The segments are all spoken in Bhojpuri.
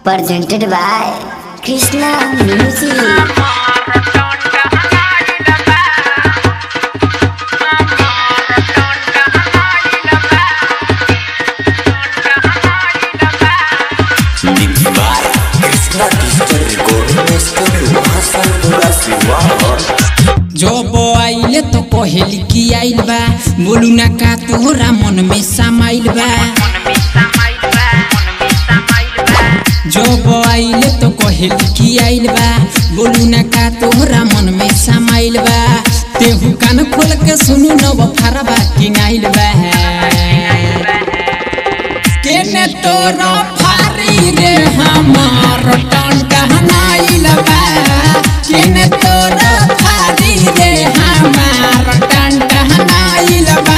presented by Krishna Music. Mix by Krishna Digital Recording Studio Hasanpura Siwan जब आइले तो कहल की आइल बा बोलू ना का तोहरा मन में समाइल बा जब आइले तो कहल की आइल बा बोलू ना का तोहरा मन में समाइल बा तेहू कान खोल के सुनू न बफारबा किंग आइल बा केने तोरा फारी रे हमार टन कहनाइल बा केने तोरा फारी रे हमार टन कहनाइल बा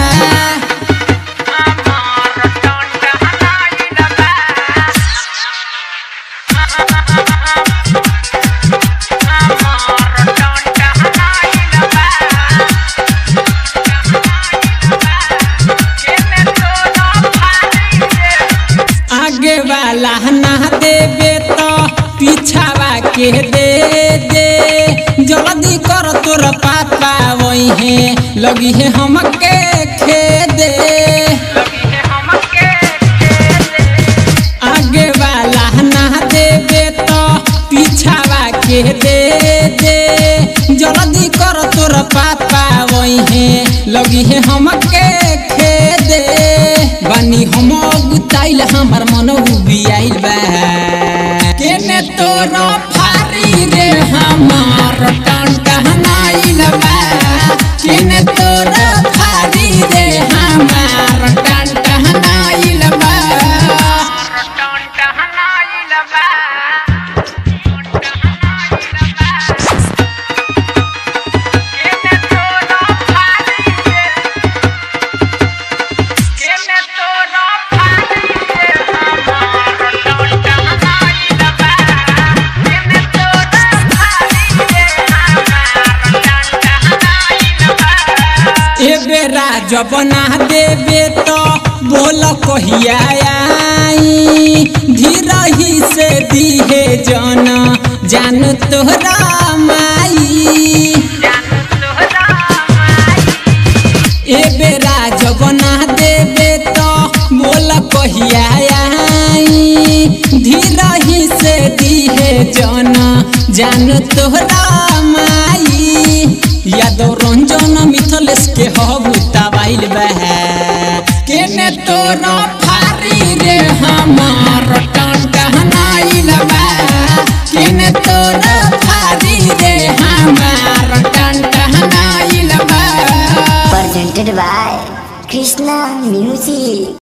आगे वाला ना देवे तो पीछावा के दे दे जल्दी कर तोर पापा वही है लगी है हमके खेदे आगे वाला ना देवे तो पीछावा के दे दे जल्दी कर तोर पापा वही है लगी है हमके खेदे बानी हम गुताइल हमर मन उबियाइल बा केने तोर फारी रे हमार टन कहनाइल बा केने तोर फारी रे हमार टन कहनाइल बा ए बेरा जब ना देवे तो बोल कहिया आई धीरही से दिहे जन जान तोहरा माई ए बेरा जब ना देवे तो बोल कहिया आई धीरही से दिहे जन जान तोहरा माई यादव रंजन मिथलेश के हबू तबाइल बा केने तोरा फारी रे हमार टन कहनाइल बा केने तोरा फारी रे हमार टन कहनाइल बा Presented by Krishna Music.